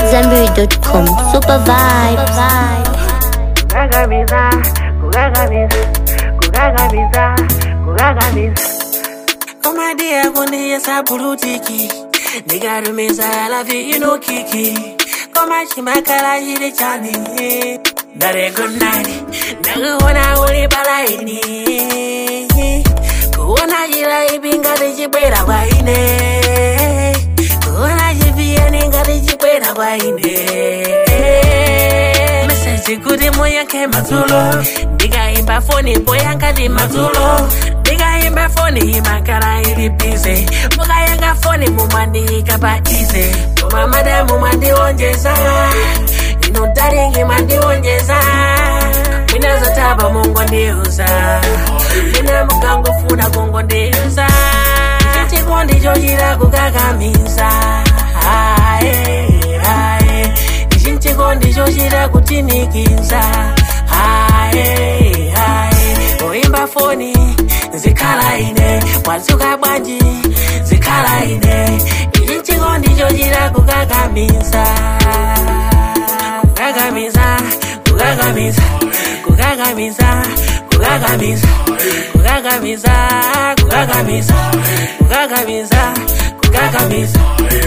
AmadZanbury.com. Super vibes. kugagamiza kugagamiza kugagamiza kugagamiza komadia kundiyesa pulutiki ndikarumiza lavi inokiki komachimakala chili chani ndare good night ndakuona uli palaini kuona chilaipi ngati chibwera kwaine kuona chipiyani ngati chibwera kwaine meseji kuti muyankhe madzulo ndikaimba foni poyankha ndi madzulo ndikaimba foni imakhala ili bize mukayankha foni mumandiyika pa ize koma madamu mwandionjeza ino daringi mwandionjeza minazotapa mungondiuza mina mukangofuna kungondiuza chikondi chochita kukakamiza ae ae ichi chikondi chochita kutinikiza ae ae oimba foni zikhala ine mwadzuka bwanji zikhala ine ichi chikondi chochita kukakamiza kukakamiza kukakamiza kukakamiza kukakamiza kukakamiza kukakamiza kukakamiza kukakamiza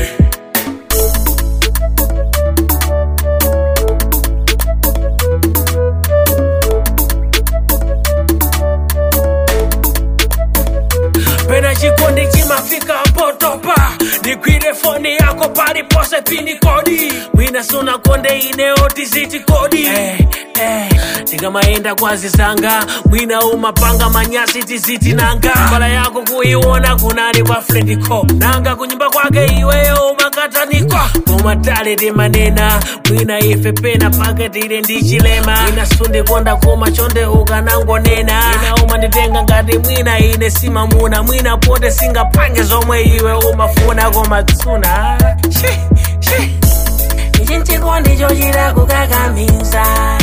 pena chikondi chimafika potopa ndigwire foni yako palipose pini kodi mwina suna konde ineoti ziti kodi eh, eh, ndingamaenda kwazizanga mwina umapanga manyasi tiziti nanga mbala yako kuiona kunani kwa frendiko nanga kunyumba kwake iweyo umakataniko komatale timanena mwina ife pena paketile ndichilema mwina sundikonda koma chonde ukanangonena mwina umanditenga ngati mwina ine simamuna mwina pote singapange zomwe iwe umafuna koma tsuna Shi, shi. ichi chikondi chochita kukakamiza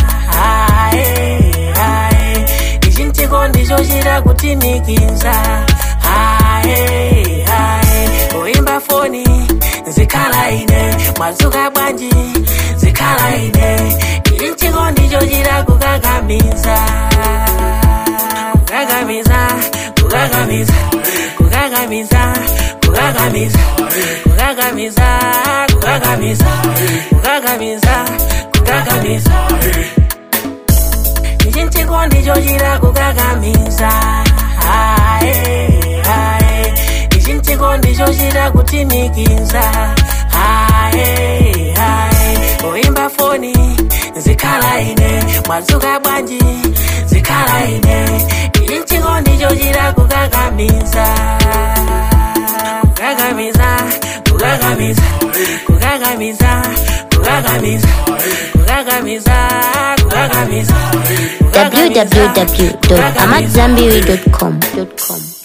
ae ae ichi chikondi chochita kutinikiza ae ae oimba foni zikhala ine mwadzuka bwanji zikhala ine ichi chikondi chochita kukakamiza kukakamiza kukakamiza kukakamiza kukakamiza kukakamiza kukakamiza kukakamiza kukakamiza ichi chikondi chochita kukakamiza ae ae ichi chikondi chochita kutinikiza ae ae oimba foni zikhala ine mwadzuka bwanji zikhala ine ichi chikondi chochita kukakamiza kukakamiza kukakamiza kukakamiza kukakamiza kukakamiza kukakamiza kukakamiza www.amadzanbury.com.